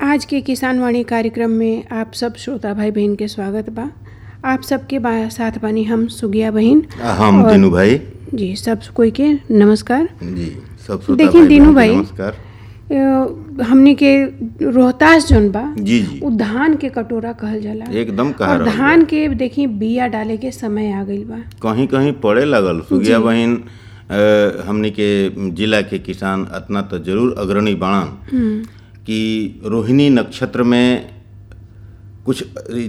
आज के किसान वाणी कार्यक्रम में आप सब श्रोता भाई बहन के स्वागत बा आप सबके बा साथ बानी हम सुगिया बहन हम और- दीनू भाई जी सब कोई के नमस्कार जी सब श्रोता देखिए भाई दीनू बहन के भाई, नमस्कार अ, हमनी के रोहतास जौन बा जी जी उ धान के कटोरा कहल जाला एकदम कहा और रहल धान के देखी बिया डाले के समय आ गइल बा कहीं कहीं पड़े लगल सुगिया बहन अ, हमनी के जिला के किसान अतना तो जरूर अग्रणी बाणन कि रोहिणी नक्षत्र में कुछ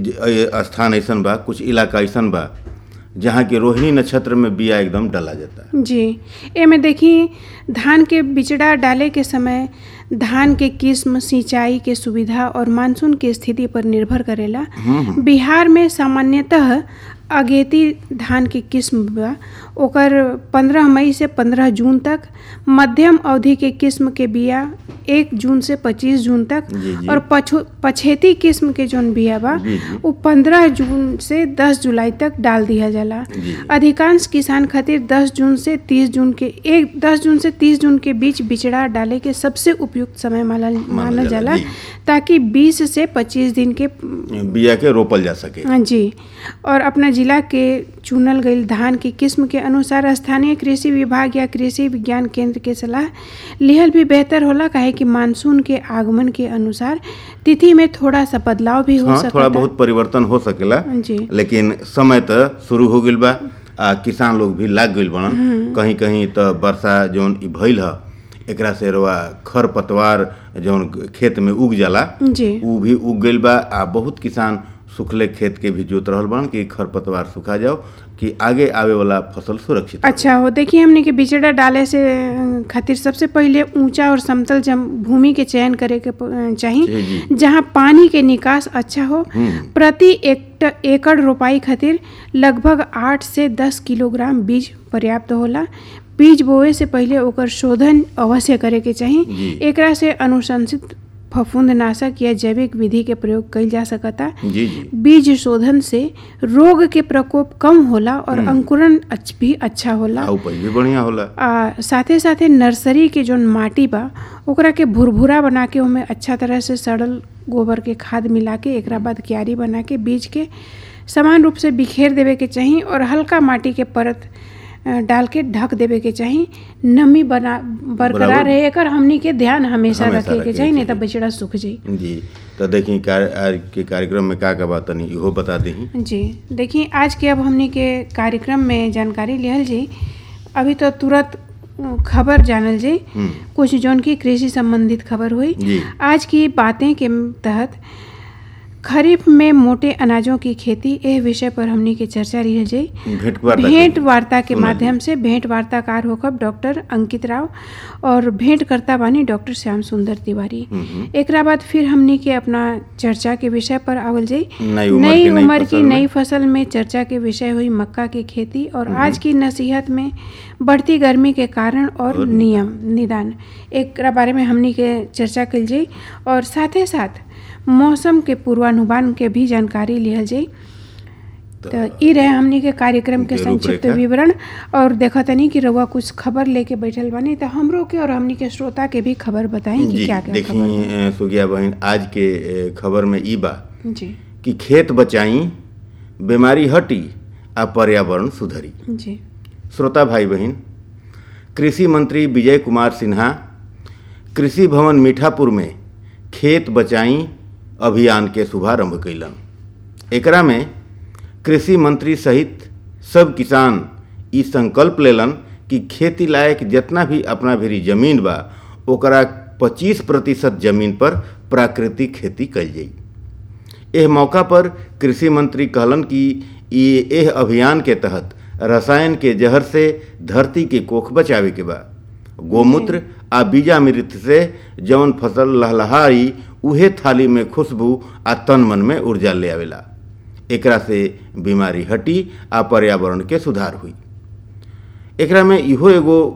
अ, स्थान ऐसन बा कुछ इलाका ऐसन बा जहाँ के रोहिणी नक्षत्र में बिया एकदम डाला जाता है जी एमे देखी धान के बिचड़ा डाले के समय धान के किस्म सिंचाई के सुविधा और मानसून के स्थिति पर निर्भर करेला बिहार में सामान्यतः अगेती धान के किस्म बा ओकर 15 मई से 15 जून तक मध्यम अवधि के किस्म के बिया 1 जून से 25 जून तक जी, जी। और पछु पछेती किस्म के जौन बिया बा जी, जी। वो 15 जून से 10 जुलाई तक डाल दिया जाला जी। अधिकांश किसान खातिर 10 जून से 30 जून के एक 10 जून से 30 जून के बीच बिचड़ा डाले के सबसे उपयुक्त समय मानल मानल जाला, जाला जी। ताकि 20 से 25 दिन के बिया के रोपल जा सके हाँ जी और अपना जिला के चुनल गईल धान की किस्म के अनुसार स्थानीय कृषि विभाग या कृषि विज्ञान केंद्र के सलाह लिहल भी बेहतर होला काहे कि मानसून के आगमन के अनुसार तिथि में थोड़ा सा बदलाव भी हो हाँ सकता थोड़ा बहुत परिवर्तन हो सकेला जी लेकिन समय तो शुरू हो गइल बा आ किसान लोग भी लाग गइल बनन कहीं कहीं तो वर्षा जौन ई भइल ह एकरा से रवा खर पतवार जौन खेत में उग जाला जी उ भी उग गइल बा आ बहुत किसान सुखले खेत के भी जोत रहल बन कि खर पतवार सुखा जाओ कि आगे आवे वाला फसल सुरक्षित रहे। अच्छा हो देखिए हमने के बिचड़ा डाले से अ, खातिर सबसे पहले ऊंचा और समतल जम भूमि के चयन करे के प- अ, जी, चाही जी। जहां पानी के निकास अच्छा हो हम्म। प्रति एक एकड़ रोपाई खातिर लगभग आठ से दस किलोग्राम बीज पर्याप्त होला बीज बोए से पहले ओकर शोधन अवश्य करे के चाही जी। एकरा से अनुशंसित फफूंदनाशक या जैविक विधि के प्रयोग कइल जा सकता जी जी बीज शोधन से रोग के प्रकोप कम होला और अंकुरण अच्छ- भी अच्छा होला आ उपज भी बढ़िया होला आ साथे साथे नर्सरी के जौन माटी बा ओकरा के भुरभुरा बना के ओमे अच्छा तरह से सड़ल गोबर के खाद मिला के एकरा बाद क्यारी बना के बीज के समान रूप से बिखेर देवे के चाही और हल्का माटी के परत अ, डाल के ढक देवे के चाही नमी बना बरकरार बराबर। रहे एकर हमनी के ध्यान हमेशा हमेशा रखे के रखे चाही के नहीं तो चाही। बछड़ा सूख जाई जी तो देखी कार्य आज के कार्यक्रम में का का बात तनी इहो बता दही जी देखिए आज के अब हमने के कार्यक्रम में जानकारी लिहल जी अभी तो तुरंत अ, खबर जानल जी हम्म कुछ जौन की कृषि संबंधित खबर हुई जी आज की बातें के तहत खरीफ में मोटे अनाजों की खेती एह विषय पर हमने के चर्चा रही जी भेंट वार्ता भेंट करी। वार्ता के सुना माध्यम से भेंट वार्ताकार होकर डॉक्टर अंकित राव और भेंट करता बानी डॉक्टर श्याम सुंदर तिवारी हम्म, एकरा बाद फिर हमने के अपना चर्चा के विषय पर आवल जाई नई उम्र नई की नई उम्र की फसल में। नई फसल में चर्चा के विषय हुई मक्का की खेती और आज की नसीहत में बढ़ती गर्मी के कारण और और नियम निदान एक बारे में हमनी के चर्चा कल जाई और साथे साथ मौसम के पूर्वानुमान के भी जानकारी लिहल जाई तो ई रहे हमनी के कार्यक्रम के के संक्षिप्त रूपरेखा। विवरण और देखा तनी कि रउआ कुछ खबर लेके बैठल बानी तो हमरो के और हमनी के श्रोता के भी खबर बताई कि जी क्या क्या खबर देखी अ, सुगिया बहन आज के अ, खबर में ई बा बा। जी कि खेत बचाई बीमारी हटी आ पर्यावरण सुधरी जी श्रोता भाई बहन कृषि मंत्री विजय कुमार सिन्हा कृषि भवन मीठापुर में खेत बचाई अभियान के शुभारंभ कैलन एकरा में कृषि मंत्री सहित सब किसान ई संकल्प लेलन कि खेती लायक जितना भी अपना भीरी जमीन बा ओकरा 25 प्रतिशत जमीन पर प्राकृतिक खेती कल जाई एह मौका पर कृषि मंत्री कहलन कि ये एह अभियान के तहत रसायन के जहर से धरती के कोख बचावे के बा गोमूत्र आ बीजामृत से जौन फसल लहलहाई उहे थाली में खुशबू आ तन मन में ऊर्जा ले आवेला एकरा से बीमारी हटी आ पर्यावरण के सुधार हुई एकरा में इहो एगो